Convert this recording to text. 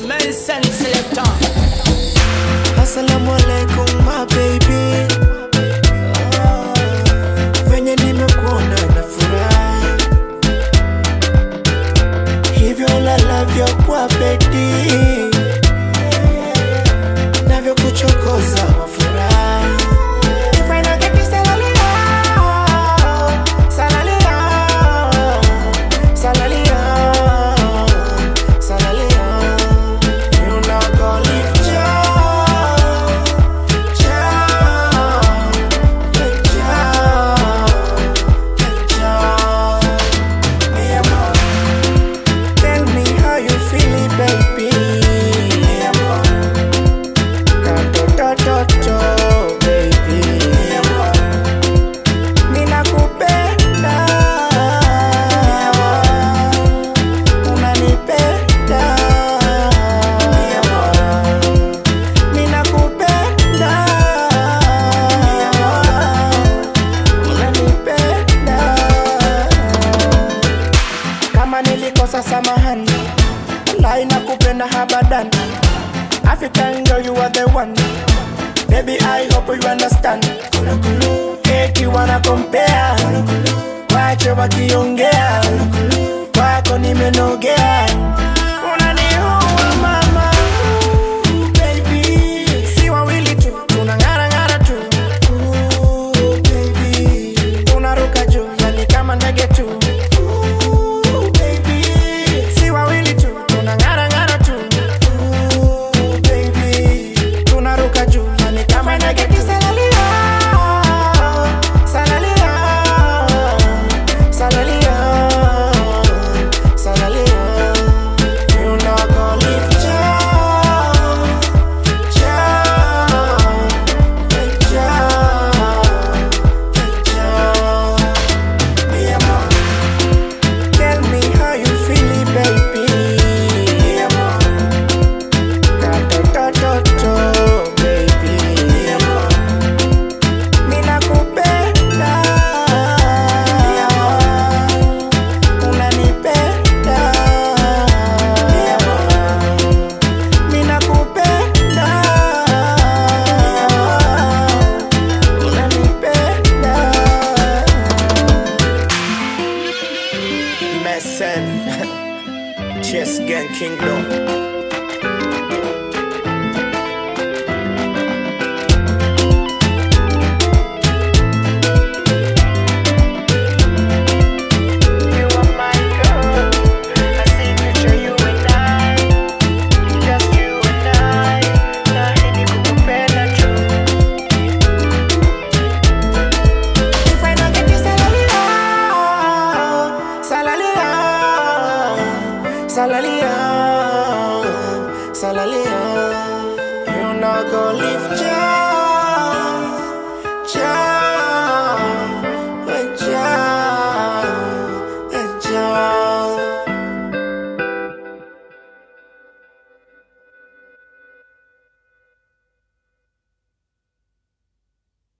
Mason Selector. Assalamu alaikum my baby Ah, Venye nimekuona na furahi Hivyo lalavyo kwa bedi Navyo kuchokoza wafurahi If I don't get this salalia Salalia Salalia Salalia You not gonna leave joy Tell me how you feeling, baby. Katototo, baby. Ninakupenda. Unanipenda. Ninakupenda. Unanipenda. Kama nilikosa samahani, wallahi nakupenda habadan. African girl, you are the one. Baby, I hope you understand. Eti wana compare, wache wakiongea, kwako nimenogea. Unaniua mama, baby. Si wawili tu, tunang'ara ng'ara tu. Ooh, baby. Tunaruka juu, yani kama ndege tu. Ooh, baby. Si wawili tu, tunang'ara ng'ara tu. Ooh, baby. Tunaruka juu, yani kama ndege tu. Salalia, salalia, salalia, salalia. You know I gonna leave joy, joy, joy, joy. Mi amor. Tell me how you feeling, baby. Mi amor. Katototo, baby. Mi amor. Ninakupenda. Mi amor. Unanipenda. Mi amor. Ninakupenda. Mi amor. Unanipenda. Messen Chess Gang Kingdom